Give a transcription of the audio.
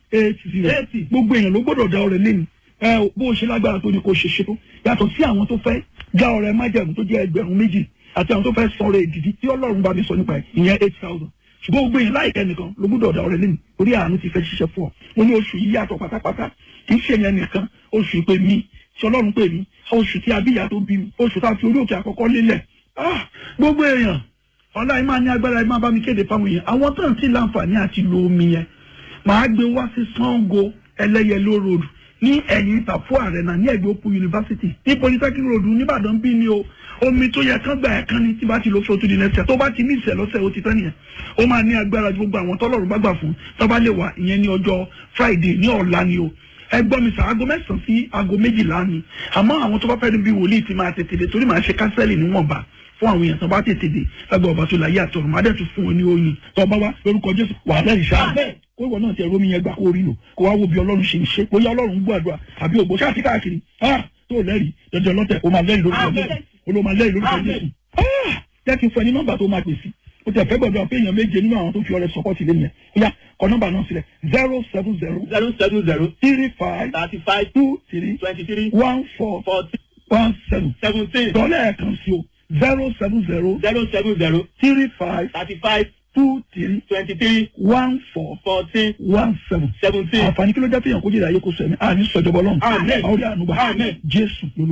eight zero Eighty. gbogbo èèyàn ló gbọ́dọ̀ dá ọrẹ lẹ́nu ẹ bó o ṣe lágbára tó ní kó o ṣe ṣe tó yàtọ̀ sí àwọn tó fẹ́ dá ọrẹ májẹ̀mú tó jẹ́ ẹgbẹ̀rún méjì àti àwọn tó fẹ́ sọ ọrẹ ìdìdí tí ọlọ́run bá mi sọ nípa ẹ̀ ìyẹn eight thousand ṣùgbọ́n gbogbo èèyàn láìpẹ́ nìkan ló gbọ́dọ̀ dá ọrẹ lẹ́nu orí àánú ti fẹ́ ṣiṣẹ́ fún ọ mo ní oṣù yìí yàtọ̀ pátápátá kì í ṣe yẹn nìkan oṣù pé mi tí ọlọ́run pè mí oṣù tí abíyá tó bí mi oṣù tá a fi orí òkè àkọ́kọ́ lélẹ̀ ah gbogbo èèyàn ọlá ẹ máa ní agbára ẹ máa bá mi kéde fáwọn èèyàn àwọn tó ń tí láǹfààní àti lo omi yẹn màá gbé wá sí Sango ẹlẹ́yẹló road ní ẹ̀yìn ìtàfó àrẹ̀nà ní ẹ̀gbẹ́ òpó yunifásitì ní polytechnic road nìbàdàn bí ni o omi tó yẹ kán gbà ẹ̀ kán ní tí bá ti lo fótó di nẹ́sẹ̀ tó bá ti ní ìṣẹ̀ lọ́sẹ̀ ó ti tán nìyẹn ó máa ní agbára ju gbogbo àwọn tọ́lọ́run bá gbà fún tó bá lè wà ìyẹn ní ọjọ́ Friday ní ọ̀la ni o ẹ gbọ́ mi sà aago mẹ́sàn-án sí aago méjìlá ni àmọ́ àwọn tó bá fẹ́ níbi wòlíì ti máa tètè dé torí màá ṣe kánsẹ́lì níwọ̀nba fún àwọn èèyàn tó bá tètè dé lágbà ọba tó láyé àtọ̀run má dẹ̀ tún fún wọn ní oyin tó bá wá lórúkọ Jésù wà lẹ́yìn ṣáà kó ìwọ náà ti ẹ̀rọ mi yẹn gbà kó rí lò kó wá wo bí Ọlọ́run ṣe ń ṣe bóyá Ọlọ́run gbọ́ àdúrà àbí ògbó ṣáà ti káàkiri ah tó lẹ́rìí dandan lọ́tẹ̀ o máa lẹ́rìí lórúkọ Jésù o ló máa lẹ́rìí lórúkọ Jésù ah jẹ́ kí n fún ẹ ní nọ́mbà tó máa pè sí o tẹ̀ fẹ́ gbọ́dọ̀ pé èèyàn méje nínú àwọn tó fi ọrẹ sọpọ́tì lé yẹn ó yá kọ nọ́mbà náà sílẹ̀ zero seven zero zero seven zero three five thirty five two three twenty three one four forty one seven seventeen dọ́là ẹ̀kan sí o zero seven zero zero seven zero three five thirty five two three twenty three one four fourteen one seven. seventeen. àǹfààní kí ló jẹ́ pé èèyàn kó jìnnà ayé kó sọ ẹ̀mí àní sọ̀jọ̀bọ̀ lọ́hùn. Àmín. àwọn ọ̀rẹ́ ànúgbà Àmín. jésù ló